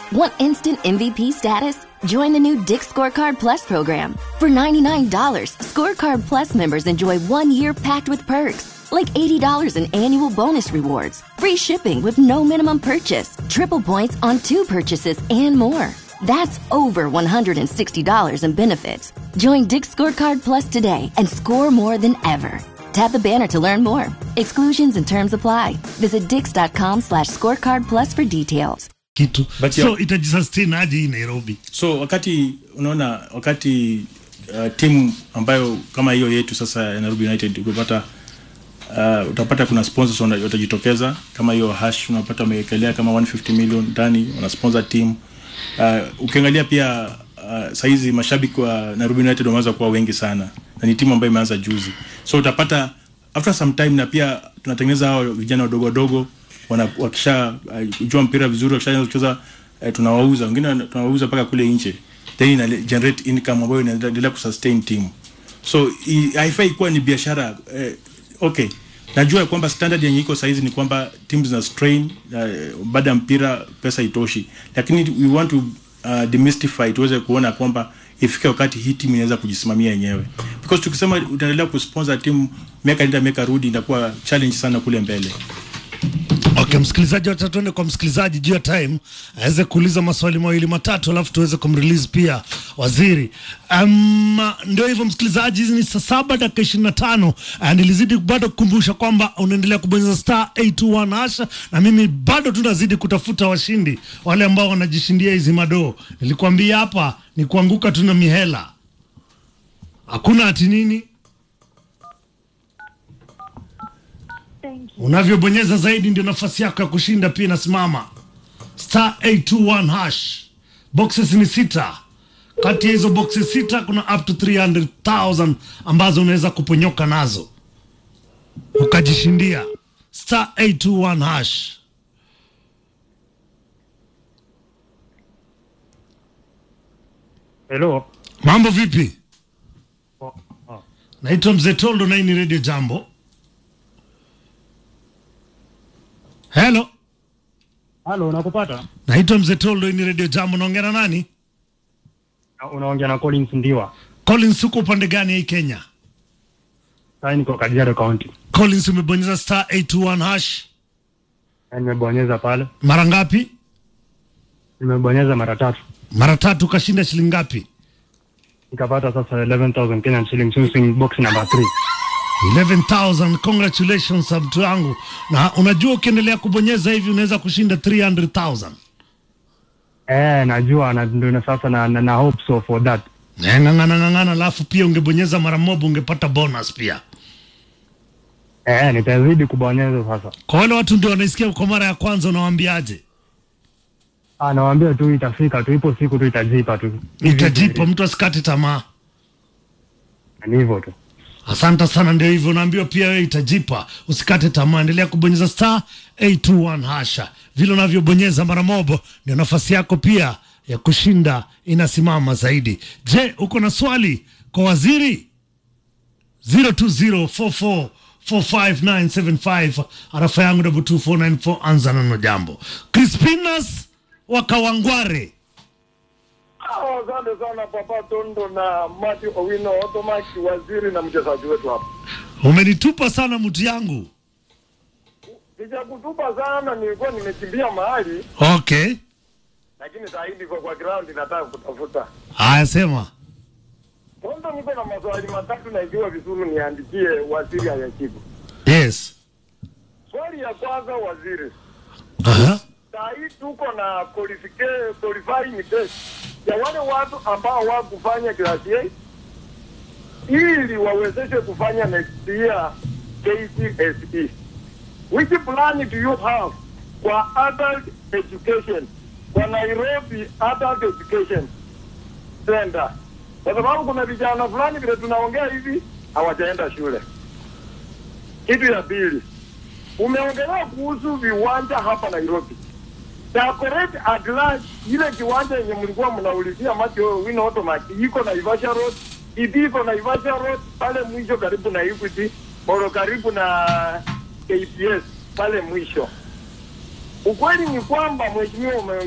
Want instant MVP status? Join the new Dick Scorecard Plus program. For $99, Scorecard Plus members enjoy one year packed with perks, like $80 in annual bonus rewards, free shipping with no minimum purchase, triple points on two purchases, and more. That's over $160 in benefits. Join Dick Scorecard Plus today and score more than ever. Tap the banner to learn more. Exclusions and terms apply. Visit dix.com slash scorecard plus for details. kitu But so yeah. itajisustain aje hii nairobi so wakati unaona wakati uh, timu ambayo kama hiyo yetu sasa ya Nairobi United ukipata uh, utapata kuna sponsors wana- watajitokeza kama hiyo hash unapata wamewekelea kama 150 million ndani wana sponsor team uh, ukiangalia pia uh, saizi mashabiki wa Nairobi United wameweza kuwa wengi sana na ni timu ambayo imeanza juzi so utapata after some time na pia tunatengeneza hao vijana wadogo wadogo wana wakisha uh, jua mpira vizuri wakishaanza kucheza uh, tunawauza wengine wana- tunawauza mpaka kule nje then ina generate income ambayo inaendelea kusustain team so i- haifai kuwa ni biashara eh, okay najua kwamba standard yenye iko saizi ni kwamba timu zina strain uh, baada ya mpira pesa itoshi lakini we want to uh, demystify tuweze kuona kwamba ifike wakati hii timu inaweza kujisimamia yenyewe because tukisema utaendelea kusponsor timu miaka nenda miaka rudi inakuwa challenge sana kule mbele okay msikilizaji wacha tuende kwa msikilizaji juu ya time aweze kuuliza maswali mawili matatu alafu tuweze kumrelease pia waziri um, ndio hivyo msikilizaji hizi ni saa saba dakika ishirini na tano uh, nilizidi bado kukumbusha kwamba unaendelea kubonyeza star 821 hasha na mimi bado tunazidi kutafuta washindi wale ambao wanajishindia hizi madoo nilikwambia hapa ni kuanguka tuna mihela hakuna ati nini Thank you. unavyobonyeza zaidi ndio nafasi yako ya kushinda pia inasimama star 821 hash boxes ni sita kati ya hizo boxes sita kuna up to 300000 ambazo unaweza kuponyoka nazo ukajishindia star 821 hash Hello. mambo vipi Oh, oh. naitwa mzee toldo na hii ni radio jambo helo Halo, nakupata? naitwa mzee toldo hii ni radio jambo naongea na nani Na- Unaongea na Collins Ndiwa. collins huko upande gani hii kenya Sasa niko Kajiado County. collins umebonyeza star 821 hash Na nimebonyeza pale. mara ngapi Nimebonyeza mara tatu. mara tatu ukashinda shilingi ngapi Nikapata sasa 11,000 Kenyan shillings using box number 3. 11000 congratulations mtu wangu na unajua ukiendelea kubonyeza hivi unaweza kushinda 300000 Eh, najua na ndio na sasa na, na, na hope so for that. Eh, ng'ang'ana ng'ang'ana alafu pia ungebonyeza mara moja ungepata bonus pia Eh, nitazidi kubonyeza sasa. kwa wale watu ndio wanaisikia kwa mara ya kwanza unawaambiaje Ah, nawaambia tu itafika tu, ipo siku tu itajipa tu. itajipa mtu asikate tamaa Ni hivyo tu. asante sana ndio hivyo unaambiwa pia wewe itajipa usikate tamaa endelea kubonyeza star 821 hasha vile unavyobonyeza mara mobo ndio nafasi yako pia ya kushinda inasimama zaidi je uko na swali kwa waziri 0204445975 arafa yangu double 2494 anza nano jambo crispinas wakawangware Ah, Asante sana Papa Tondo na Mati Owino Otomaki, waziri na mchezaji wetu hapa. umenitupa sana mtu yangu Sijakutupa sana, nilikuwa nimekimbia mahali, okay lakini saa hii niko kwa ground, nataka kutafuta haya sema Tondo. Niko na maswali matatu, na ikiwa vizuri niandikie waziri ayajibu. yes Swali ya kwanza, waziri, Aha. saa hii tuko na qualifica- qualifying test ya wale watu ambao wakufanya class A ili wawezeshe kufanya next year KCSE. Which plan do you have kwa adult education kwa Nairobi Adult Education Center? Kwa sababu kuna vijana fulani vile tunaongea hivi hawajaenda shule. Kitu ya pili, umeongelea kuhusu viwanja hapa Nairobi. Dagoret at large, ile kiwanja yenye mlikuwa mnaulizia macho wino automati iko Naivasha Road, ipi iko Naivasha Road pale mwisho karibu na Equity, Moro karibu na KPS pale mwisho. Ukweli ni kwamba mheshimiwa ume